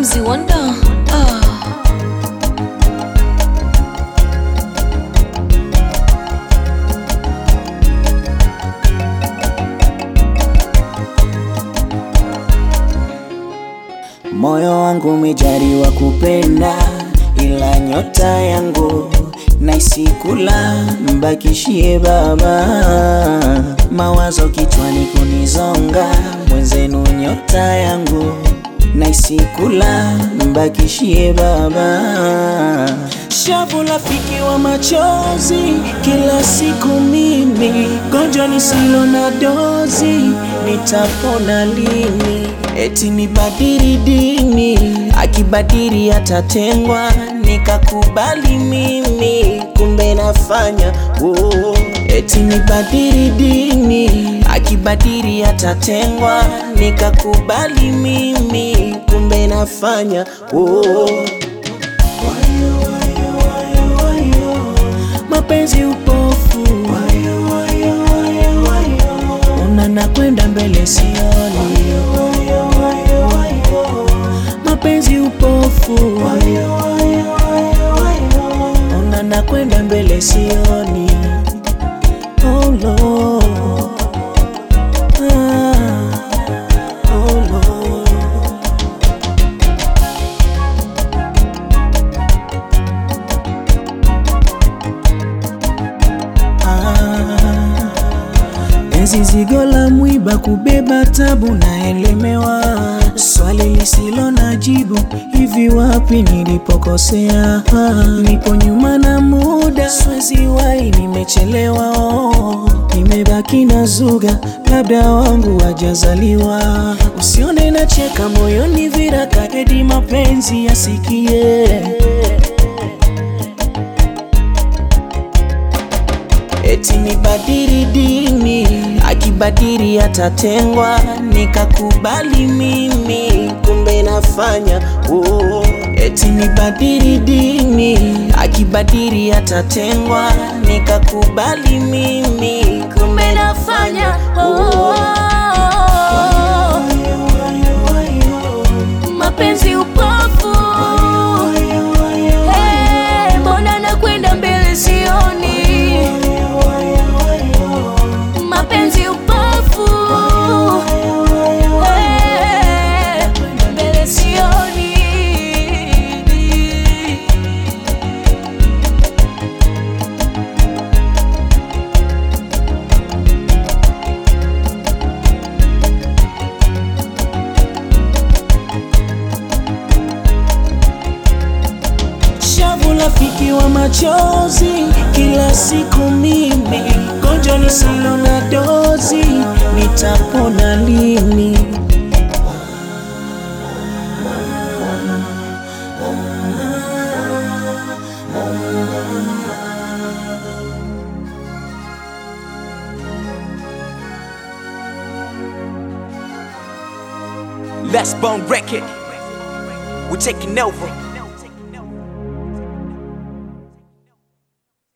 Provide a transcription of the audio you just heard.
Mzee Wonder. Ah. Moyo wangu umejaliwa kupenda, ila nyota yangu naisikula, mbakishie Baba. Mawazo kichwani kunizonga, mwenzenu nyota yangu naisikula, mbakishie Baba. Shavu rafiki wa machozi, kila siku mimi gonjwa nisilo na dozi, nitapona lini? Eti nibadili dini, akibadili atatengwa, nikakubali mimi, kumbe nafanya oh. Eti nibadili dini, akibadili atatengwa, nikakubali mimi, kumbe nafanya oh. mapenzi upofu, ona nakwenda mbele sioni, mapenzi upofu, ona nakwenda mbele sioni, oh Lord. Ah, oh Lord. Enzi zigo la mwiba kubeba tabu naelemewa, swali lisilo na jibu, hivi wapi nilipokosea? Nipo nyuma na muda, swezi wai, nimechelewa oh. Nimebaki na zuga, labda wangu wajazaliwa. Usione nacheka moyoni viraka, edi mapenzi yasikie Eti nibadili dini, akibadili atatengwa, nikakubali mimi, kumbe nafanya oh. Eti nibadili dini, akibadili atatengwa, nikakubali mimi, kumbe nafanya oh. Mapenzi upofu. Hey, mbona nakwenda mbele sioni? Mapenzi upofu. Hey, mbele sioni. Shavu rafiki wa machozi, kila siku mimi gonjwa nisilo na dozi, nitapona lini? Last Bone Record. We're taking over.